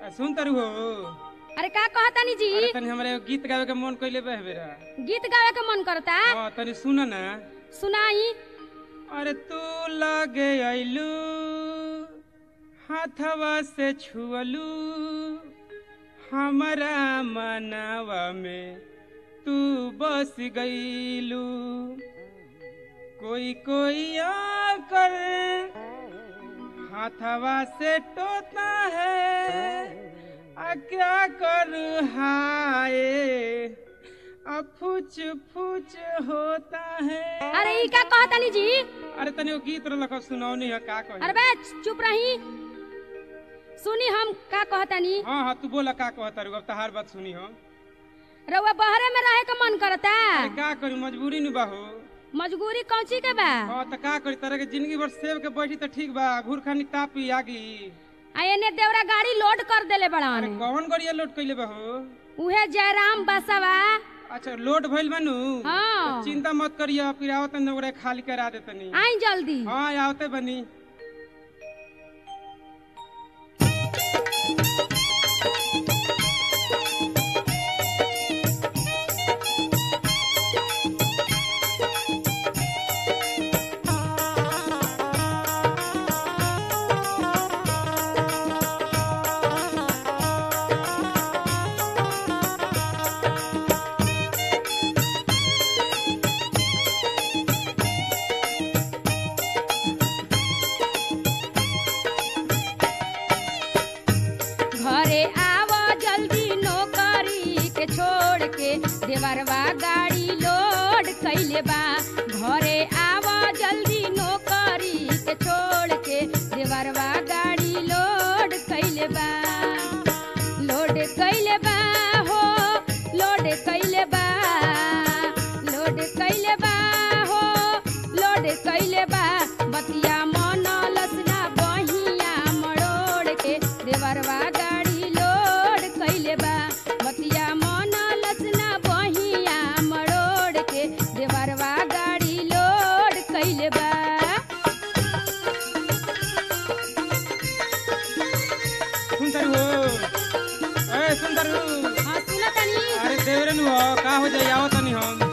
आ, सुन तरु हो अरे का कहतानी जी अरे तनी हमरा एगो गीत गावे के मन कइले बे बेरा गीत गावे के मन करता हां तनी सुन ना सुनाई अरे तू लगे आइलू हाथवा से छुअलू हमरा मनवा में तू बस गईलू कोई कोई आकर हाथवा से टोता है आ क्या करूँ हाय अब फुच फुच होता है अरे ई का कहतानी जी अरे तनी वो गीत रख सुनौनी है का कही अरे बे चुप रही सुनी हम का कहतानी हाँ हाँ तू बोला का कहता रू अब तहार बात सुनी हो रउआ बहरे में रहे के मन करता अरे का करी मजबूरी नु बाहो मजबूरी कौची के बा हाँ तो का करी तरह के जिंदगी भर सेव के बैठी तो ठीक बा घूर खानी तापी आगी आ एने देवरा गाड़ी लोड कर देले अरे बड़ान कौन गड़िया लोड कैले बाहो उहे जयराम बसवा अच्छा लोड भइल बानू हाँ। तो चिंता मत करिए फिर आवत ओकरे खाली करा देतनी आई जल्दी हाँ आवते बनी घरे आव जल्दी नौकरी के छोड़ के देवरवा गाड़ी लोड कैले बा घरे आव जल्दी नौकरी के छोड़ के देवरवा गाड़ी लोड कैले बा लोड कैले बा हो लोड कैले बा लोड कैले बा हो लोड कैले बा बतिया मन लसना बहिया मरोड़ के देवरवा गाड़ी लोड कैले बा बतिया मन लसना बहिया मरोड़ के देवरवा गाड़ी लोड कैले बा सुनतर हो ए सुनतर हो हाँ सुना तनी अरे देवरे नु हो का हो जाई आवत तनी हम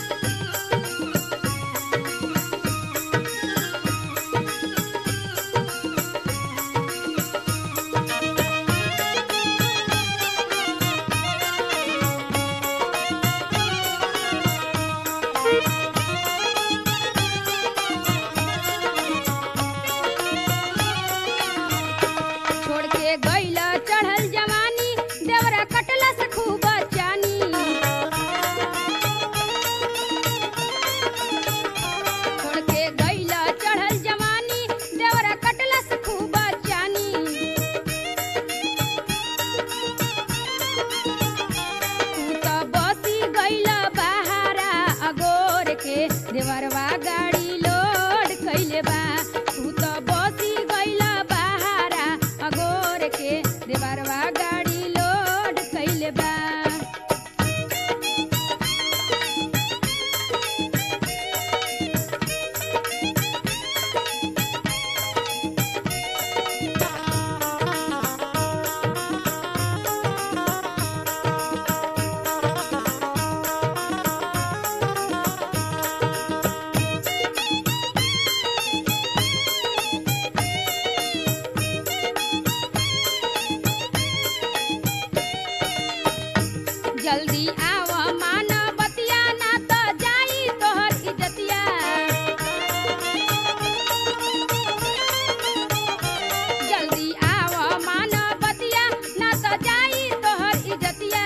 छोड़ के गईला चढ़ल जवानी देवरा कटला से खूब चानी छोड़ के गईला चढ़ल जवानी देवरा कटला से खूब चानी तू तो बसी गईला बहारा अगोर के देवरवा गाड़ी लोड कैले बा तू तो बसी गईला बहारा अगोर के देवरवा गाड़ी लोड कैले बा जल्दी आव मान बतिया ना तो जाई तोहर इज्जतिया जल्दी आव मान बतिया ना तो जाई तोहर इज्जतिया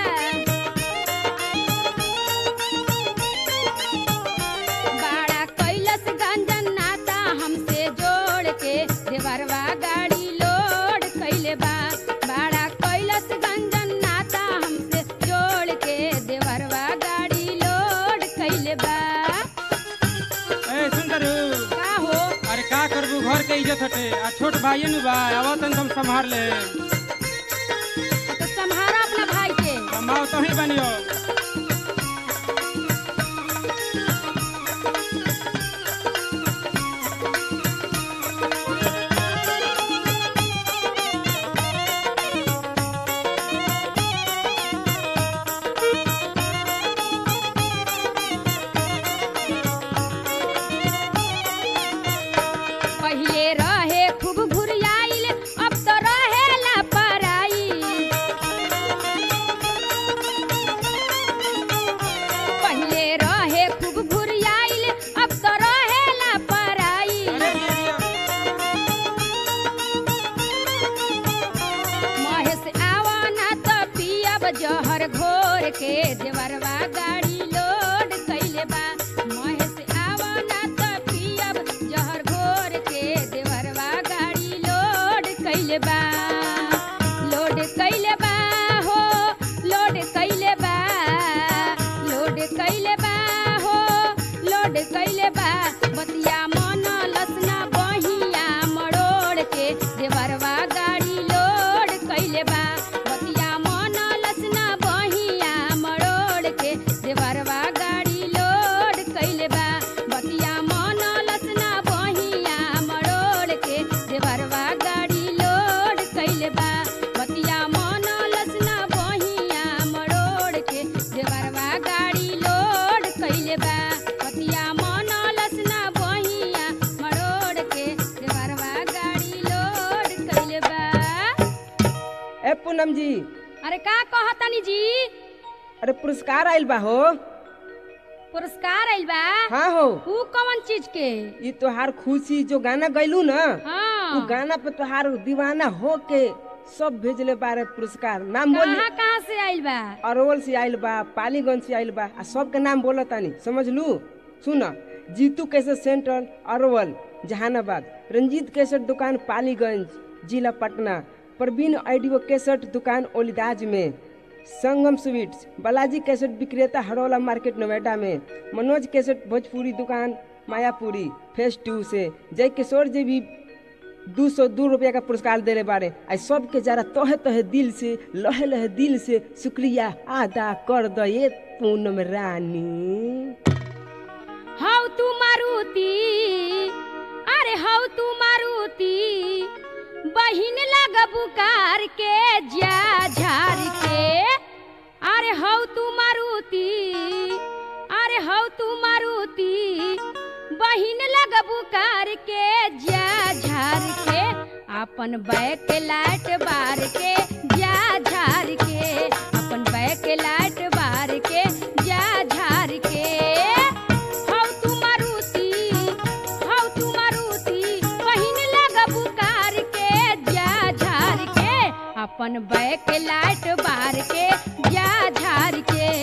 बाड़ा कैलस गंजन नाता हमसे जोड़ के देवरवा गाड़ी लोड कैले बा बाड़ा कैलस गंजन नाता हमसे जोड़ के देवरवा गाड़ी लोड कैले बा ए सुनतर हो का हो अरे का करबू घर के इज्जत हटे आ छोट भाई नु बा आवत तनी हम संभाल ले तो संभारा अपना भाई के हम आओ तो ही बनियो छोड़ के देवरवा गाड़ी लोड कैले बा महेश आवा ना त पियब जहर घोर के देवरवा गाड़ी लोड कैले बा लोड कैले बा हो लोड कैले बा लोड कैले बा हो लोड कैले बा बतिया मन लसना बहिया मरोड़ के देवरवा गाड़ी लोड कैले बा बतिया मन लसना बहिया मरोड़ के देवरवा गाड़ी लोड कैले बा बतिया मन लसना बहिया मरोड़ के देवरवा गाड़ी लोड कैले बा बतिया मन लसना बहिया मरोड़ के देवरवा गाड़ी लोड कैले बा बतिया मन लसना बहिया मरोड़ के देवरवा गाड़ी लोड कैले बा ए पूनम जी अरे का कहतनी जी अरे पुरस्कार आइल बा हो पुरस्कार आइल बा हाँ हो ऊ कौन चीज के ये तोहार खुशी जो गाना गैलू ना हाँ तू गाना पे तोहार दीवाना हो के सब भेजले बारे पुरस्कार नाम बोली कहाँ कहाँ से आइल बा अरवल से आइल बा पालीगंज से आइल बा आ सबके नाम बोला तानी समझ लू सुन जीतू कैसे सेंट्रल अरवल जहानाबाद रंजीत कैसेट दुकान पालीगंज जिला पटना प्रवीण ऑडियो कैसेट दुकान ओलिदाज में संगम स्वीट्स बालाजी कैसेट विक्रेता हरौला मार्केट नोएडा में मनोज कैसेट भोजपुरी दुकान मायापुरी फेस टू से जय किशोर जी भी दू सौ दू रुपया का पुरस्कार देले बारे आई सबके जरा तहे तहे दिल से लहे लहे दिल से शुक्रिया अदा कर द ये पूनम रानी हौ तू मारुति अरे हौ तू मारुति बहिन लग बुकार के जा झार के अरे हौ तू मारुति अरे हौ तू मारुति बहिन लग बुकार के जा झार के अपन बैक लाइट बार के जा झार के अपन बैक लाइट बार के जा झार के हौ तू मारुति हौ तू मारुति बहिन लग बुकार के जा झार के अपन बैक लाइट बार के जा झार के